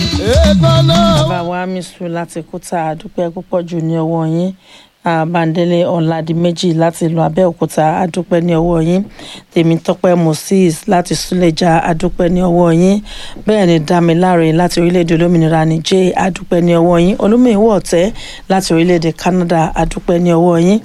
bàbá wa misu láti kúta àdúpẹ́ púpọ̀ jù ní ọwọ́ yín àbándélé ọ̀làdìmẹ́jì láti ìlú abẹ́òkúta àdúpẹ́ ní ọwọ́ yín tèmítọ́pẹ́ moses láti súlẹ̀jà àdúpẹ́ ní ọwọ́ yín bẹ́ẹ̀ ni dámiláre láti orílẹ̀-èdè olómìnira níjẹ́ àdúpẹ́ ní ọwọ́ yín olómìnira ọ̀tẹ́ láti orílẹ̀-èdè canada àdúpẹ́ ní ọwọ́ yín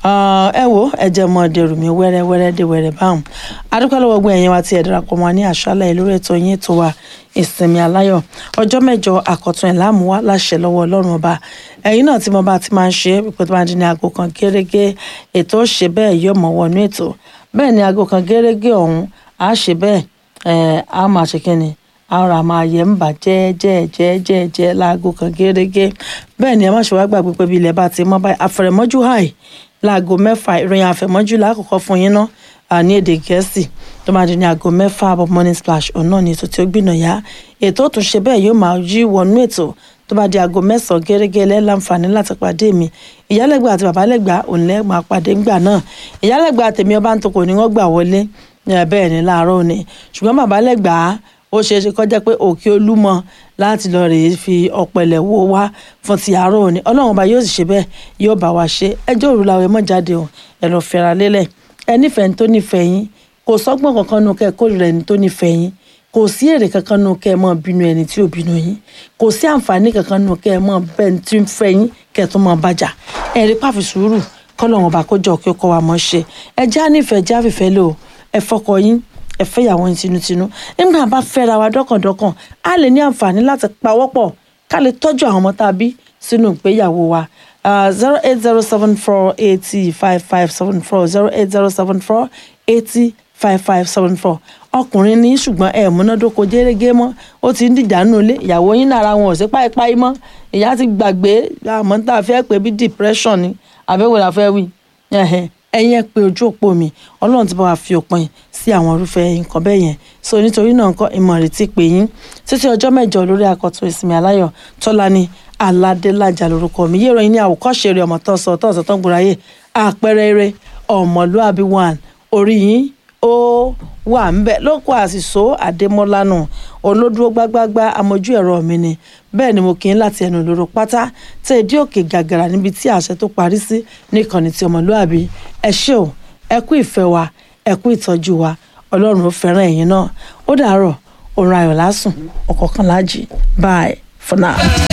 ẹ wo ẹ jẹ́ mọ́ dẹrù mi wẹ́rẹ́wẹ́rẹ́ dé wẹ́rẹ́ báwọn àdúpẹ́ lọ́wọ́ gbọ́ ẹ̀yin wa ti ẹ̀ darapọ̀ mọ́ ní àṣálẹ̀ lórí ètò yín ètò wa ìsinmi aláyọ̀ ọjọ́ mẹ́jọ àkọ́tún ẹ̀ láàmú wá láṣẹ lọ́wọ́ ọlọ́run ọba ẹ̀yin náà tí mo bá ti máa ń ṣe pípẹ́ tó máa di ní aago kan gẹ́rẹ́gẹ́ ètò ó ṣe bẹ́ẹ̀ yóò mọ̀ wọnú ètò bẹ́ẹ̀ ni aago kan gẹ́rẹ́gẹ́ ọ̀hún á ṣe bẹ́ẹ̀ ẹ̀ á máa ṣe kí ni ara máa yẹ ń bà jẹ́ẹ́jẹ́ẹ́jẹ́ẹ́jẹ́ láago kan gẹ́rẹ́gẹ́ bẹ́ẹ̀ ni ẹ má ṣe wá gbàgbé pé bí ilẹ̀ bá ti mọ́ báyìí àfẹ̀rẹ̀mọ́jú hàì láago mẹ́fà ìròyìn àfẹ̀mọ́jú lákòókò fún yín náà ní èdè gẹ̀ẹ́sì tó máa di ní aago mẹ́fà àbọ̀ morning splash ọ̀nà ní ètò tí ó gbìnà yá ètò tó ṣe bẹ́ẹ̀ yóò máa yí wọnú ètò tó bá di aago mẹ́sàn-án gẹ́gẹ́ lẹ́láǹfààní láti pàdé mi ìyálẹ́gbà àti bàbálẹ́gbà òǹlẹ́ máa pàdé ńgbà náà ìyálẹ́gbà tèmi ọba ń tokò ní wọ́n gbà wọlé bẹ́ẹ̀ ni láàárọ̀ òní ṣùgbọ́n bàbálẹ́gbà ó ṣeé ṣe kọjá pé òkè olúmọ láti lọ rèé fi ọ̀pẹ̀lẹ̀ wo wá fún ti àárọ̀ òní ọlọ́run ọba yóò sì ṣe bẹ́ẹ̀ yóò bá wa ṣe ẹjọ́ òru làwọn ẹ̀mọ́ jáde ò ẹ lọ fẹ́ra lélẹ̀ ẹ nífẹ̀ẹ́ ní tó nífẹ̀ẹ́ yín kò sọ́gbọ́n kankan nù kẹ́ ẹ kórìíra ẹni tó nífẹ̀ẹ́ yín kò sí èrè kankan nù kẹ́ ẹ mọ́ bínú ẹni tí ò bínú yín kò sí àǹfààní kankan nù kẹ́ ẹ mọ́ bẹ́ẹ̀ tí ń fẹ́ yín kẹ́ ẹ tó mọ́ bàjá ẹ rí pàfi sùúrù kọ́lọ́run ọba kó jọ kí ó kọ́ wa mọ́ ṣe ẹ já nífẹ̀ẹ́ já fìfẹ́ lò ẹ fọkọ yín ẹ fẹ́ ìyàwó yín tinútinú nígbà bá fẹ́ra wa dọ́kàndọ́kàn á lè ní àǹfààní láti pawọ́pọ̀ ká lè tọ́jú àwọn ọmọ tá a bí sínú ìgbéyàwó wa zero eight zero seven four eighty five five seven four zero eight zero seven four eighty five five seven four ọkùnrin ní ṣùgbọ́n ẹ múnádóko jẹ́rẹ́gẹ́ mọ́ ó ti ń dìjà nù lé ìyàwó yín nára wọn ò sí páípáí mọ́ ìyá ti gbàgbé àmọ́ tá a fẹ́ pé bí depression ni àbẹ̀wò la fẹ́ wí ẹ̀yin ẹ pé ojú òpó mi ọlọ́run ti bá wa fi òpin sí àwọn irúfẹ́ nǹkan bẹ́ẹ̀ yẹn so nítorí náà nǹkan ìmọ̀ ìrètí pé yín títí ọjọ́ mẹ́jọ lórí akọ̀tún ìsinmi aláyọ̀ tọ́lá ni aládélájà lórúkọ mi yé ìròyìn ní àwòkọ́ṣe rẹ̀ ọmọ tó sọ tó sọ tó ń gbòòráyè àpẹẹrẹ eré ọmọlúàbí one orí yín ó wà ń bẹ lóko àṣìṣó àdèmọ́lánù olódúró gbágbágbá amójú ẹ̀rọ mi ni bẹ́ẹ̀ ni mo kì í láti ẹnu lóró pátá tẹ ìdí òkè gàgàrà níbi tí àṣẹ tó parí sí níkànnì tí ọmọlúàbí ẹ ṣé o ẹ kú ìfẹ́ wa ẹ kú ìtọ́jú wa ọlọ́run ó fẹ́ràn ẹ̀yin náà ó dàárọ̀ òun ayọ̀ lásùn ọ̀kọ̀ọ̀kan láàjì bye for now.